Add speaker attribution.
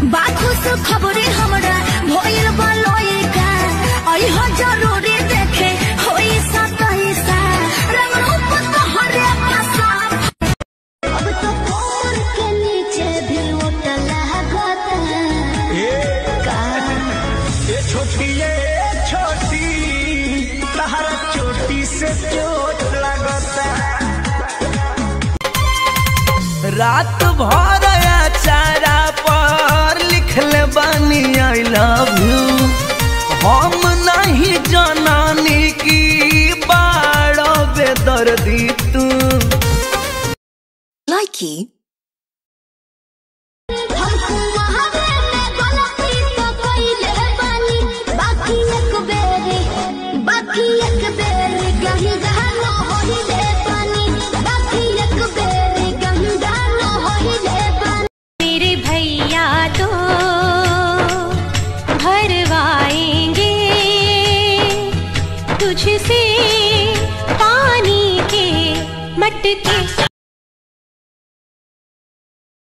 Speaker 1: बाखुस खबरे हमरा भइल बलोई का आई हो जरूरी देखे होई सा कहीं सा रंग रूप तोहरे फसा अब तो कोर के नीचे भी उठल लागत का
Speaker 2: ये छोटी ये छोटी तहरा चोटी से चोट लगता रात भर चारा पर लिखले बानी आई लव यू हम नहीं जनानी की बाड़ो बेदर्दी तू
Speaker 1: Likey. हमको वहावे में गलती तो कइले बानी बाकी एक बेरी बाकी एक बेरी कहीं गानो होइले बानी बाकी एक बेरी कहीं गानो होइले बानी
Speaker 3: मेरे भैया तो भरवाएंगे तुझसे